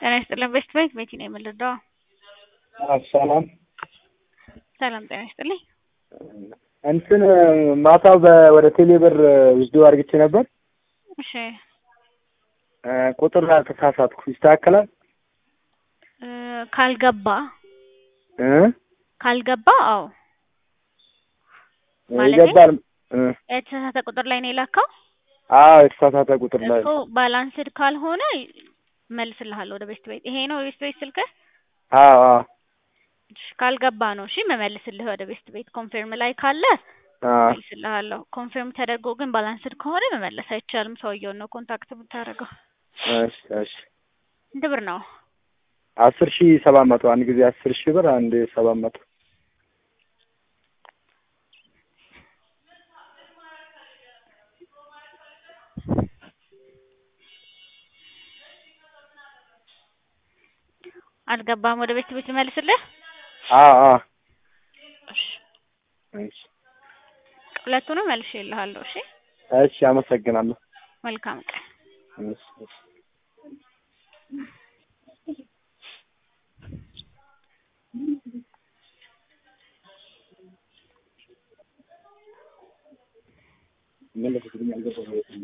ጤና ይስጥልን ቤስት ባንክ ቤቲ ነው የምንረዳው። ሰላም ሰላም ጤና ይስጥልኝ። እንትን ማታ ወደ ቴሌ ብር ውስዶ አድርግቼ ነበር። እሺ ቁጥር ተሳሳትኩ። ይስተካከላል? እ ካልገባ እ ካልገባ አዎ ማለቴ? ይገባል። እ የተሳሳተ ቁጥር ላይ ነው የላከው አዎ የተሳሳተ ቁጥር ላይ እኮ ባላንስድ ካልሆነ እመልስልሃለሁ ወደ ቤስት ቤት። ይሄ ነው ቤስት ቤት ስልክህ? አዎ አዎ እሺ፣ ካልገባ ነው እሺ መመልስልህ ወደ ቤስት ቤት። ኮንፊርም ላይ ካለ አዎ እመልስልሃለሁ። ኮንፊርም ተደርጎ ግን ባላንስድ ከሆነ መመለስ አይቻልም። ሰውየውን ነው ኮንታክት የምታደርገው። እሺ እሺ ስንት ብር ነው? አስር ሺህ ሰባት መቶ አንድ ጊዜ አስር ሺህ ብር አንድ ሰባት መቶ አልገባም። ወደ ቤት ቤት ልመልስልህ? አዎ አዎ እሺ እሺ ሁለቱንም መልሼልሃለሁ። እሺ እሺ አመሰግናለሁ። መልካም ቀን። እሺ እሺ መለስልኝ አልገባም